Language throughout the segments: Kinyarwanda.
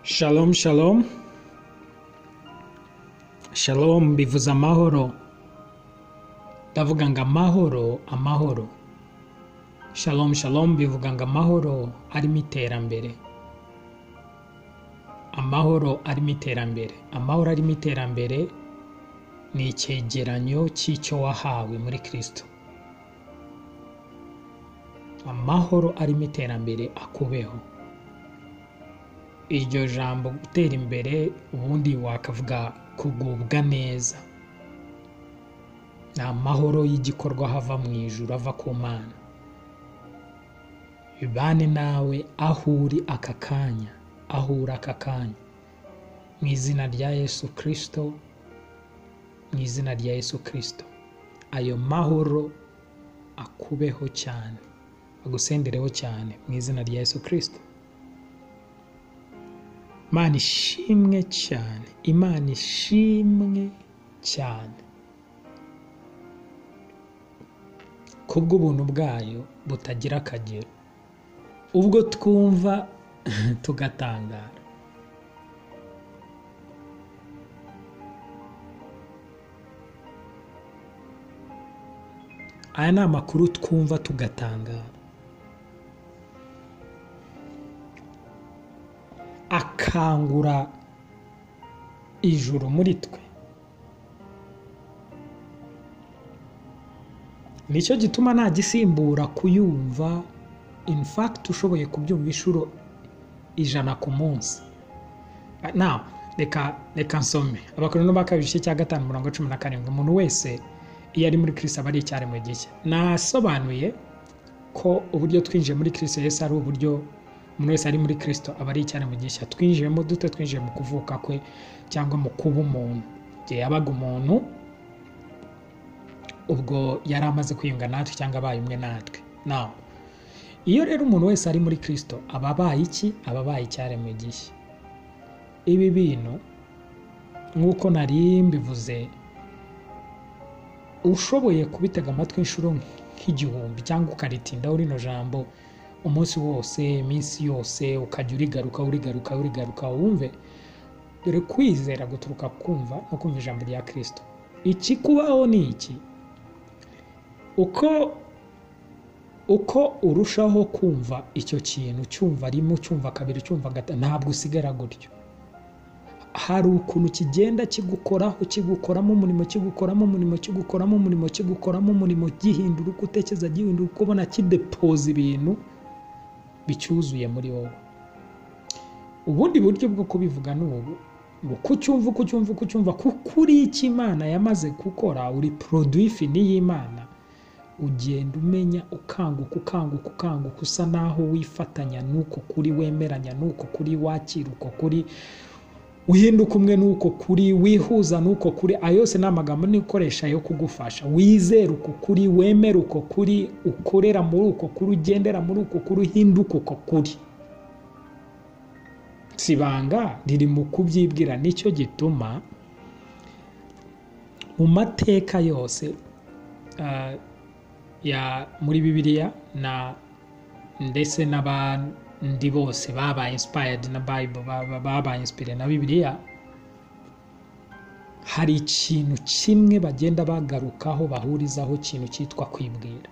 Shalom, shalom. Shalom bivuze amahoro. Ndavuga ngo amahoro, amahoro. Shalom, shalom bivuga ngo amahoro arimo iterambere. Amahoro arimo iterambere. Amahoro arimo iterambere ni icyegeranyo cy'icyo wahawe muri Kristo. Amahoro arimo iterambere akubeho. iryo jambo gutera imbere ubundi wakavuga kugubwa neza ni amahoro y'igikorwa hava mu ijuru ava ku mana bibane nawe aho uri aka kanya aho uri aka kanya mu izina rya yesu kirisito mu izina rya yesu kirisito ayo mahoro akubeho cyane agusendereho cyane mu izina rya yesu kirisito imana ishimwe cyane imana ishimwe cyane kubw'ubuntu bwayo butagira akagero ubwo twumva tugatangara aya ni amakuru twumva tugatangara akangura ijuru muri twe nicyo gituma nta gisimbura kuyumva in fact ushoboye kubyumva inshuro ijana ku munsi nawe reka reka nsome abakorano ba kabiri cya gatanu mirongo cumi na karindwi umuntu wese iyo ari muri kirisi aba ari icyaremwe gishya nasobanuye ko uburyo twinjiye muri kirisi yesi ari uburyo umuntu wese ari muri kirisito aba ari icyaremwe gishya twinjiyemo dute twinjiye mu kuvuka kwe cyangwa mu kuba umuntu igihe yabaga umuntu ubwo yari amaze kwiyunga natwe cyangwa abaye umwe natwe nawe iyo rero umuntu wese ari muri kirisito aba abaye iki aba abaye icyaremwe gishya ibi bintu nk'uko nari mbivuze ushoboye kubitega amatwi inshuro nk'igihumbi cyangwa ukaritindaho rino jambo umunsi wose iminsi yose ukajya urigaruka urigaruka urigaruka wumve dore kwizera guturuka kumva no kumva ijambo rya kirisito iki kubaho ni iki uko uko urushaho kumva icyo kintu cyumva rimwe cyumva kabiri cyumva gatatu ntabwo usigara gutyo hari ukuntu kigenda kigukoraho kigukoramo umurimo kigukoramo umurimo kigukoramo umurimo kigukoramo umurimo gihindura uko utekereza gihindura uko ubona kidepoza ibintu bicyuzuye muri wowe ubundi buryo bwo kubivuga ni ubu uko ucyumva uko ucyumva uko ucyumva kuko uri icyo imana yamaze gukora uri poroduwi fini y'imana ugenda umenya ukanguka ukanguka ukanguka usa naho wifatanya n'uko kuri wemeranya n'uko kuri wakira uko kuri uhinduka umwe n'uko kuri wihuza n'uko kuri ayo yose ni amagambo n'ikoresha yo kugufasha wizere uko kuri wemere uko kuri ukorera muri uko kuri ugendera muri uko kuri uhinduka uko kuri si ibanga riri mu kubyibwira nicyo gituma mu mateka yose ya muri bibiliya na ndetse n'abantu ndi bose babaye insipayadi na bayibo babaye insipire na bibiliya hari ikintu kimwe bagenda bagarukaho bahurizaho ikintu cyitwa kwibwira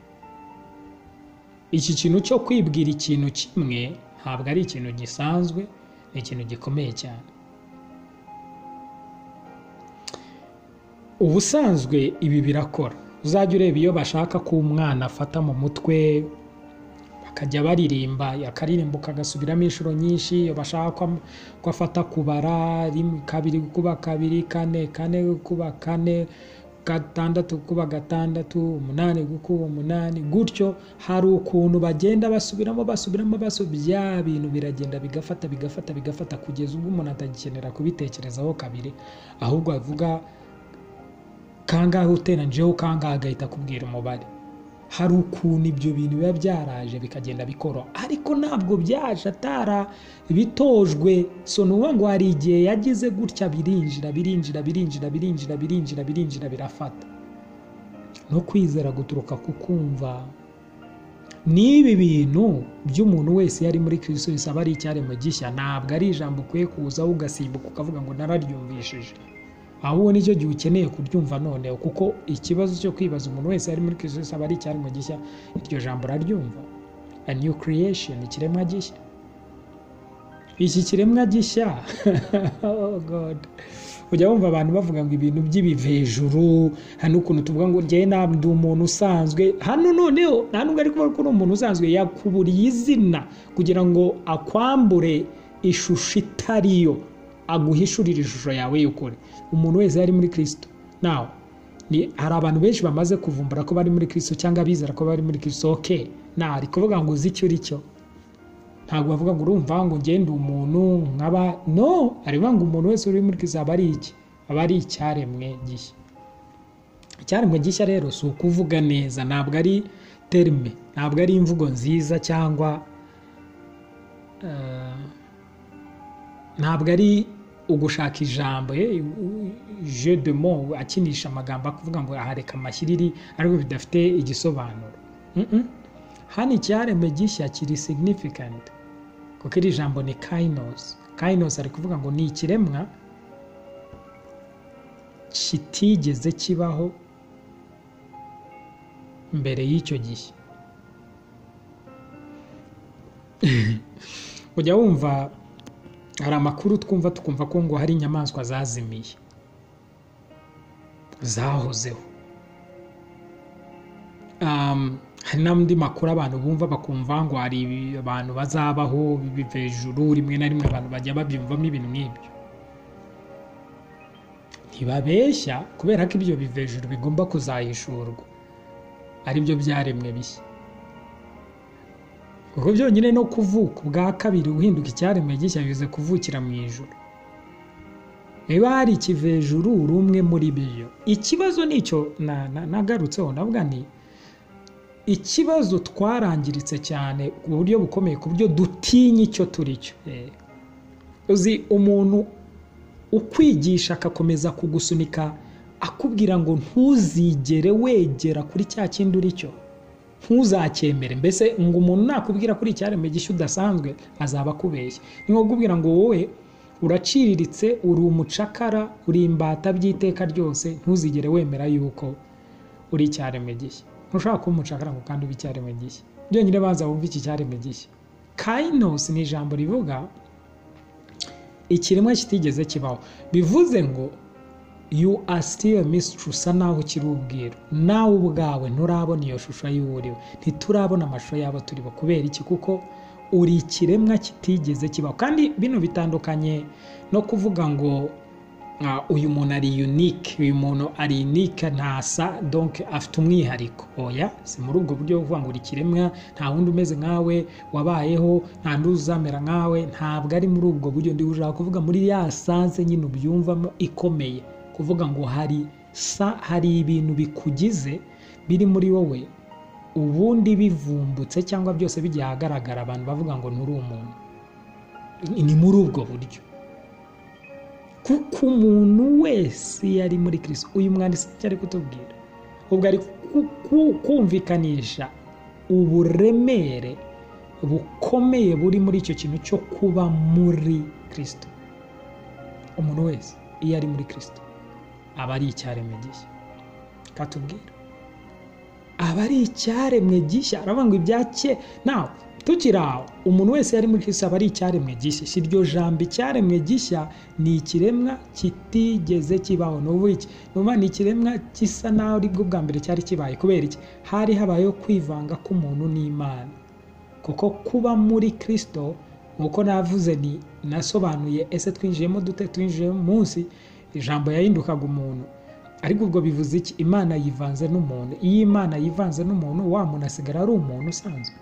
iki kintu cyo kwibwira ikintu kimwe ntabwo ari ikintu gisanzwe ni ikintu gikomeye cyane ubusanzwe ibi birakora uzajya ureba iyo bashaka ko umwana afata mu mutwe akajya baririmba akaririmbuka agasubiramo inshuro nyinshi iyo bashaka ko afata kubara kabiri kuba kabiri kane kane kuba kane gatandatu kuba gatandatu umunani gukuba umunani gutyo hari ukuntu bagenda basubiramo basubiramo basubira bya bintu biragenda bigafata bigafata bigafata kugeza ubwo umuntu atagikenera kubitekerezaho kabiri ahubwo avuga kangahe uteranyijeho kangahe agahita akubwira umubare hari ukuntu ibyo bintu biba byaraje bikagenda bikoroha ariko ntabwo byaje atara bitojwe so ni ngo hari igihe yagize gutya birinjira birinjira birinjira birinjira birinjira birinjira birafata no kwizera guturuka ku kumva n'ibi bintu by'umuntu wese yari muri kirisito bisaba ari icyaremwe gishya ntabwo ari ijambo ukwiye kuzaho ugasimbuka ukavuga ngo nararyumvishije ahubwo nicyo gihe ukeneye kuryumva noneho kuko ikibazo cyo kwibaza umuntu wese yari muri kirisito bisaba ari icyaremwe gishya iryo jambo araryumva a new creation ikiremwa gishya iki kiremwa gishya oh god ujya wumva abantu bavuga ngo ibintu by'ibivejuru hano ukuntu tuvuga ngo njyewe ntabwo ndi umuntu usanzwe hano noneho nta nubwo ari kubona ko uri umuntu usanzwe yakuburiye izina kugira ngo akwambure ishusho itariyo aguhishurire ishusho yawe y'ukuri umuntu wese yari muri kirisito nawe hari abantu benshi bamaze kuvumbura ko bari muri kirisito cyangwa bizera ko bari muri kirisito oke nari kuvuga ngo uzi icyo uri cyo ntabwo bavuga ngo urumva ngo ugende umuntu nkaba no areba ngo umuntu wese uri muri kirisito aba ari iki aba ari icyaremwe gishya icyaremwe gishya rero si ukuvuga neza ntabwo ari terime ntabwo ari imvugo nziza cyangwa ntabwo ari ugushaka ijambo je de mo akinisha amagambo akuvuga ngo ahareka amashyiriri ariko bidafite igisobanuro hano icyaremwe gishya kiri signifikanti kuko iri jambo ni kayinosi kayinosi ari kuvuga ngo ni ikiremwa kitigeze kibaho mbere y'icyo gihe ujya wumva hari amakuru twumva tukumva ko ngo hari inyamaswa zazimiye zahozeho hari n'andi makuru abantu bumva bakumva ngo hari abantu bazabaho hejuru rimwe na rimwe abantu bajya babyumvamo ibintu nk'ibyo ntibabeshya kubera ko ibyo hejuru bigomba kuzahishurwa aribyo byaremwe bishya kuko byonyine no kuvuka ubwa kabiri uhinduka icyaremwe gishya bize kuvukira mu ijoro niba hari ikivejuru uri umwe muri byo ikibazo nicyo nagarutseho nabwo ni ikibazo twarangiritse cyane ku buryo bukomeye ku buryo dutinya icyo turi cyo uzi umuntu ukwigisha agakomeza kugusunika akubwira ngo ntuzigere wegera kuri cya kindi uri cyo ntuzacyemere mbese ngo umuntu nakubwira kuri icyaremwe gishya udasanzwe azaba akubeshya ni nko kubwira ngo wowe uraciriritse uri umucakara uri imbata by'iteka ryose ntuzigere wemera yuko uri icyaremwe gishya ntushobora kuba umucakara ngo kandi ube icyaremwe gishya byonyine baza wumve iki cyaremwe gishya kayinosi ni ijambo rivuga ikiremwa kitigeze kibaho bivuze ngo yu asitiriye misitiri usa naho ukiri ubwiru nawe ubwawe nturabona iyo shusho y'uwo uriwe ntiturabona amashusho yabo turibo kubera iki kuko uri ikiremwa kitigeze kibaho kandi bino bitandukanye no kuvuga ngo uyu muntu ari yunike uyu muntu ari yunike ntasa donke afite umwihariko oya si muri ubwo buryo buvuga ngo uri kiremwa nta wundi umeze nkawe wabayeho nta n'undi uzamera nkawe ntabwo ari muri ubwo buryo ndi ushaka kuvuga muri ya sanse nyine ubyumvamo ikomeye kuvuga ngo hari sa hari ibintu bikugize biri muri wowe ubundi bivumbutse cyangwa byose bigiye ahagaragara abantu bavuga ngo nturi umuntu ni muri ubwo buryo kuko umuntu wese yari muri kirisito uyu mwanditsi icyo ari kutubwira ubwo ari kumvikanisha uburemere bukomeye buri muri icyo kintu cyo kuba muri kirisito umuntu wese iyo ari muri kirisito aba ari icyaremwe gishya katubwira aba ari icyaremwe gishya aravuga ngo ibyake nawe tukiri aho umuntu wese yari muri kirisito aba ari icyaremwe gishya si iryo jambo icyaremwe gishya ni ikiremwa kitigeze kibaho ni ubu iki ni ikiremwa gisa naho aribwo bwa mbere cyari kibaye kubera iki hari habayeho kwivanga k'umuntu n'imana kuko kuba muri kirisito nk'uko navuze ni nasobanuye ese twinjiyemo dute twinjiye munsi ijambo yahindukaga umuntu ariko ubwo bivuze iki imana yivanze n'umuntu iyo imana yivanze n'umuntu wa muntu asigara ari umuntu usanzwe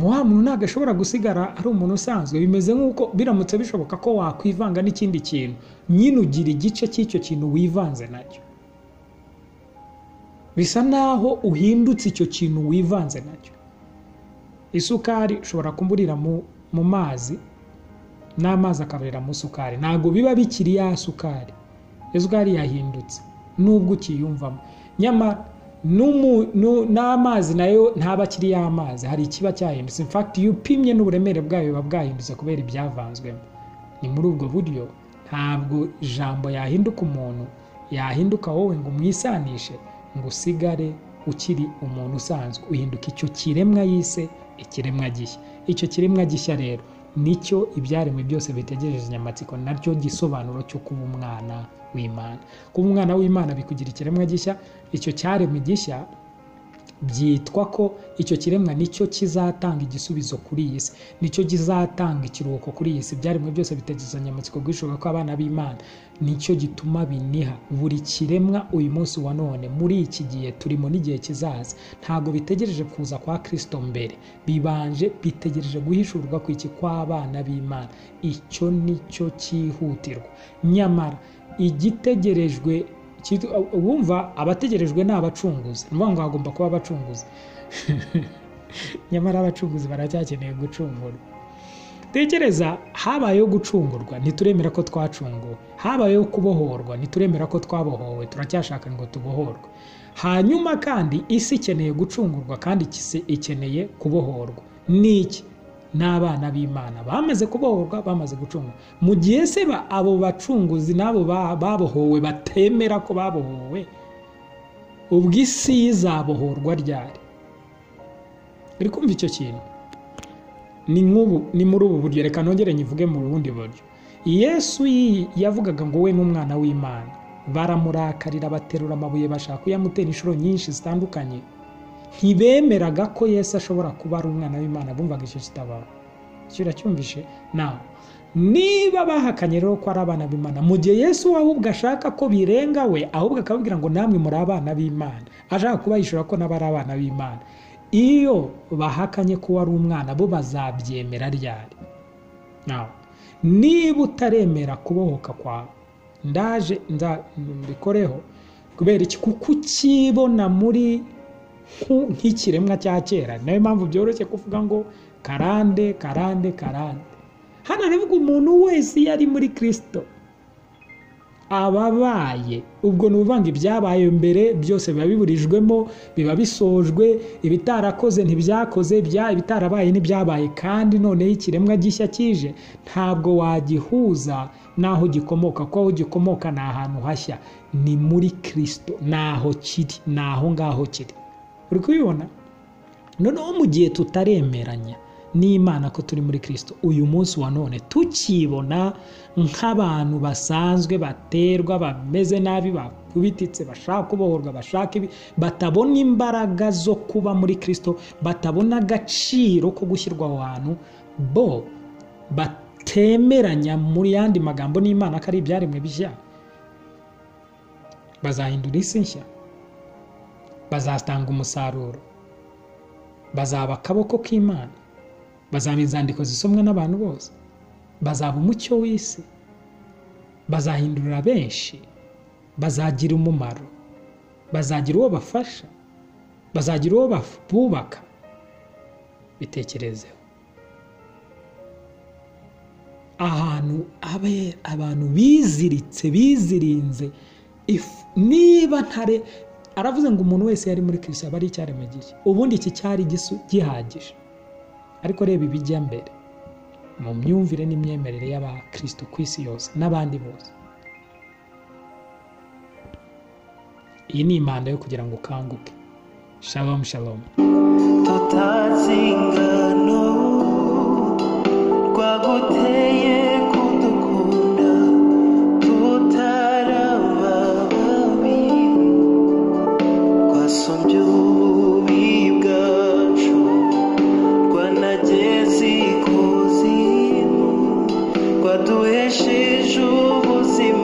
wa muntu ntabwo ashobora gusigara ari umuntu usanzwe bimeze nk'uko biramutse bishoboka ko wakwivanga n'ikindi kintu nyine ugira igice cy'icyo kintu wivanze nacyo bisa naho uhindutse icyo kintu wivanze nacyo isukari ushobora kumburira mu mazi n'amazi akaburira mu sukari ntabwo biba bikiri ya sukari isukari yahindutse nubwo ukiyumvamo nyamara n'umu- nu- n'amazi nayo ntaba akiri y'amazi hari ikiba cyahindutse in fact iyo upimye n'uburemere bwayo buba bwahindutse kubera ibyavanzwemo ni muri ubwo buryo ntabwo ijambo yahinduka umuntu yahinduka wowe ngo umwisanishe ngo usigare ukiri umuntu usanzwe uhinduka icyo kiremwa yise ikiremwa gishya icyo kiremwa gishya rero nicyo ibyaremwe byose bitegereje inyamatsiko nacyo gisobanuro cyo kuba umwana w'imana kuba umwana w'imana bikugira ikiremwa gishya icyo cyaremwe gishya byitwa ko icyo kiremwa nicyo kizatanga igisubizo kuri iyi si nicyo kizatanga ikiruhuko kuri iyi si ibyaremwe byose bitegeza inyamatsiko guhishuka ko abana b'imana nicyo gituma biniha buri kiremwa uyu munsi wa none muri iki gihe turimo n'igihe kizaza ntabwo bitegereje kuza kwa kristo mbere bibanje bitegereje guhishurwa ku iki kw'abana b'imana icyo nicyo cyihutirwa nyamara igitegerejwe Kitu- wumva abategerejwe ni abacunguzi ni ukuvuga ngo hagomba kuba abacunguzi nyamara abacunguzi baracyakeneye gucungurwa tekereza habayeho gucungurwa ntituremera ko twacunguwe habayeho kubohorwa ntituremera ko twabohowe turacyashaka ngo tubohorwe hanyuma kandi isi ikeneye gucungurwa kandi isi ikeneye kubohorwa ni iki n'abana b'imana bamaze kubohorwa bamaze gucunga mu gihe se ba- abo bacunguzi n'abo ba- babohowe batemera ko babohowe ubwo isi izabohorwa ryari uri kumva icyo kintu ni nk'ubu ni muri ubu buryo reka nongere nyivuge mu bundi buryo yesu yi- yavugaga ngo we n'umwana w'imana baramurakarira baterura amabuye bashaka kuyamutera inshuro nyinshi zitandukanye ntibemeraga ko yesu ashobora kuba ari umwana w'imana bumvaga icyo kitabaro kiracyumvishe nawe niba bahakanye rero ko ari abana b'imana mu gihe yesu we ahubwo ashaka ko birenga we ahubwo akababwira ngo namwe muri abana b'imana ashaka kubahishura ko nabo ari abana b'imana iyo bahakanye ko ari umwana bo bazabyemera ryari nawe niba utaremera kubohoka kwawe ndaje nza- mbikoreho kubera iki kuko ukibona muri nku- nk'ikiremwa cya kera nayo mpamvu byoroshye kuvuga ngo karande karande karande hano haravuga umuntu wese iyo ari muri kirisito ababaye ubwo ni uvanga ibyabaye mbere byose biba biburijwemo biba bisojwe ibitarakoze ntibyakoze bya- ibitarabaye ntibyabaye kandi noneho ikiremwa gishya kije ntabwo wagihuza n'aho gikomoka kuko aho gikomoka ni ahantu hashya ni muri kirisito ni aho kiri ni aho ngaho kiri uri kubibona noneho mu gihe tutaremeranya n'imana ko turi muri kirisito uyu munsi wa none tukibona nk'abantu basanzwe baterwa bameze nabi bakubititse bashaka kubohorwa bashaka ibi batabona imbaraga zo kuba muri kirisito batabona agaciro ko gushyirwa aho hantu bo batemeranya mu yandi magambo n'imana ko ari ibyaremwe bishya bazahindura isi nshya bazatanga umusaruro bazaba akaboko k'imana bazaba inzandiko zisomwa n'abantu bose bazaba umucyo w'isi bazahindurira benshi bazagira umumaro bazagira uwo bafasha bazagira uwo baf- bubaka bitekerezeho ahantu abe abantu biziritse bizirinze if- niba ntare aravuze ngo umuntu wese yari muri kirisito aba ari icyaremwe gishya ubundi iki cyari gisu- gihagije ariko reba ibijya mbere mu myumvire n'imyemerere y'abakirisito ku isi yose n'abandi bose iyi ni impanda yo kugira ngo ukanguke shalom shalom tutazingana rwaguteye kudukunda tutaraba babi rwasumbye ububi bwacu rwanageze ikuzimu rwaduhesheje ubuzima